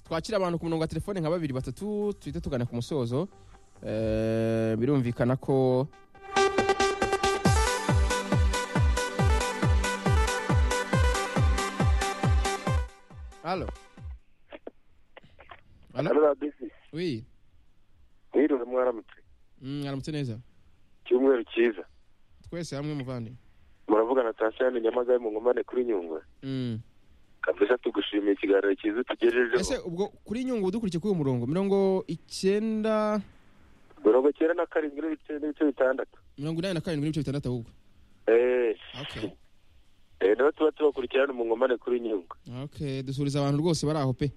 twakira abantu ku murongo wa telefone nka babiri batatu tuhite tugana ku musozo Eh, birumvikana ko alo alo Hano bisi wi mwiriwe mwaramutse Mm, mwaramutse neza icyumweru cyiza twese hamwe muvandi muravugana tasiyani nyamagabe mu nkomane kuri nyungwe kabisa tugushimiye ikiganiro cyiza ese tugejejeho ubwo kuri nyungu dukurikiye kuri uwo murongo mirongo icyenda mirongo cyenda na karindwi n'ibice n'ibice bitandatu mirongo inani na karindwi n'ibice bitandatu ahubwo eee okay niba tuba tubakurikirana mu nkomane kuri nyungwe okay dusuriza abantu rwose bari aho pe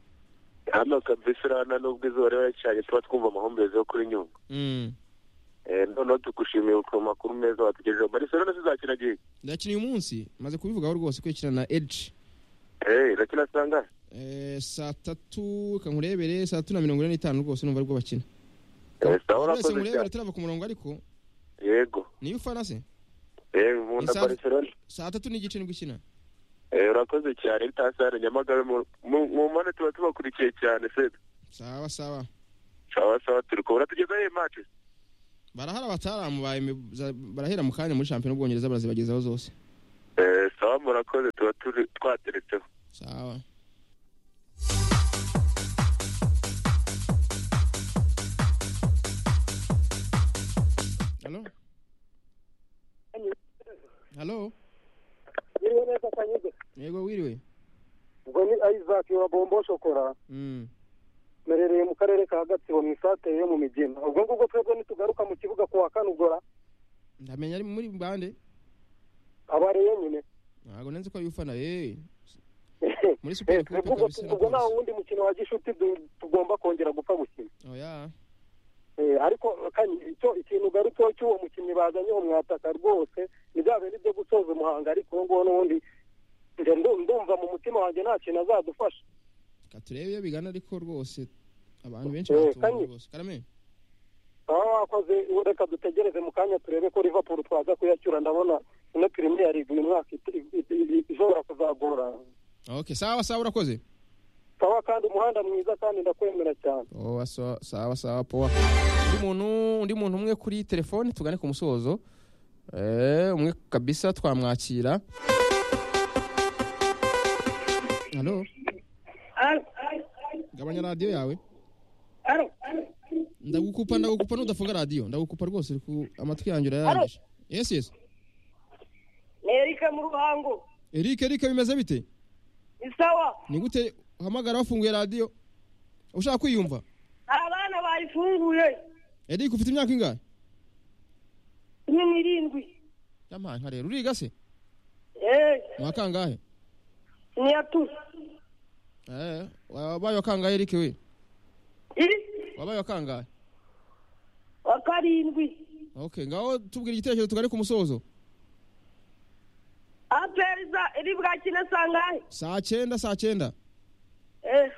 hano kabisa urabona n'ubwo izuba riba ricanye tuba twumva amahumbezi yo kuri nyungwe Mm. Eh, noneho tugushimiye ku makuru meza watugejejeho marisono nose izakina gihe ndakina uyu munsi maze kubivugaho rwose kwikina na edge eee irakina sangana Eh, saa tatu reka nkurebere saa tatu na mirongo ine n'itanu rwose numva aribwo bakina Eh, sawa Mwese urakoze nkurebere cyane turava ku murongo ariko yego niyo ufana se eee nkunda Isaha- marisono saa tatu n'igice nibwo ikina eee urakoze cyane tasiyani nyamagabe mu- mu- mu nkomane tuba tubakurikiye cyane se sawa sawa sawa sawa turi kubona tugeze iyi mati barahara bataramu ba Emi- za- barahera mu kanya muri shampiyona y'ubwongereza barazibagezaho zose sawa murakoze tuba turi twateretseho sawa halo halo Niriwe neza Kanyuze. yego wiriwe Ubwo ni Isaac wa Bombo Shokora. Mm. Merereye mu karere ka Gatsibo mu isatere yo mu Migina. Ubwo ngubwo twebwe nitugaruka mu kibuga kuwa Kanugora ndamenya ari muri bande abareyo nyine. ntabwo nenze ko ari ufana eh Muri Super Eh, Coupe ubwo ubwo kabisa na ubwo nta Polisi. wundi mukino wa gishuti du- tugomba kongera gupfa gukina. oya Eh, ariko kanyi icyo ikintu garutseho cy'uwo mukinnyi bazanye uwo mwataka rwose nibya bintu byo gusoza umuhanga ariko uwo nguwo n'ubundi nge ndu- ndumva mu mutima wanjye nta kintu azadufasha. reka turebe iyo bigana ariko rwose abantu benshi Eh, batumbye kandi- rwose karame baba wakoze reka dutegereze mu kanya turebe ko liverpool twaza kuyacyura ndabona ino premier league uyu mwaka it- it- it- ishobora kuzagora okay sawa sawa urakoze sawa kandi umuhanda mwiza kandi ndakwemera cyane owa so- sawa sawa powa undi muntu undi muntu umwe kuri telefone tugane ku musozo Eh, umwe kabisa twamwakira halo gabanya radiyo yawe ndagukupa ndagukupa nudafunga radiyo ndagukupa rwose uri ku- amatwi yanjye urayarangije yes yes ni erike mu ruhango eric eric bimeze bite ni sawa ni gute uhamagara wafunguye radiyo ushaka kwiyumva abana bayifunguye eric ufite imyaka ingahe cumi n'irindwi yampaye nka rero uriga se eee ni uwa kangahe niyatu Eh, wabaye wa kangahe eric we iri wabaye wa kangahe wa karindwi okay ngaho tubwira igitekerezo tugane ku musozo aperiza iri bwakine sangahe saa cyenda saa cyenda eee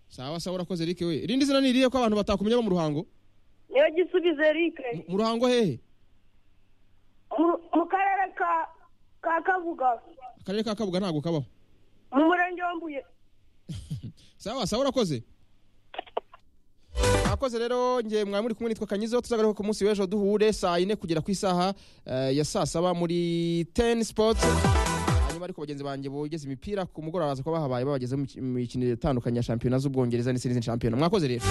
sawa sawa urakoze eric we irindi zina ni irihe ko abantu batakumenya bo mu ruhango niyo gisubizo erike Mu- mu ruhango hehe Mu- mu karere ka ka kavuga akarere ka kabuga ntabwo kabaho mu murenge wa mbuye sawa sawa urakoze mwakoze rero nge mwari muri kumwe nitwa kanyizo tuzagaruka ku munsi w'ejo duhure saa yine kugera ku isaha eh, ya saa saba muri ten sports hanyuma ariko bagenzi banjye bogeze imipira ku mugoroba baza kuba bahabaye babageze mu mikino itandukanye ya shampiyona z'ubwongereza n'izindi shampiyona mwakoze rero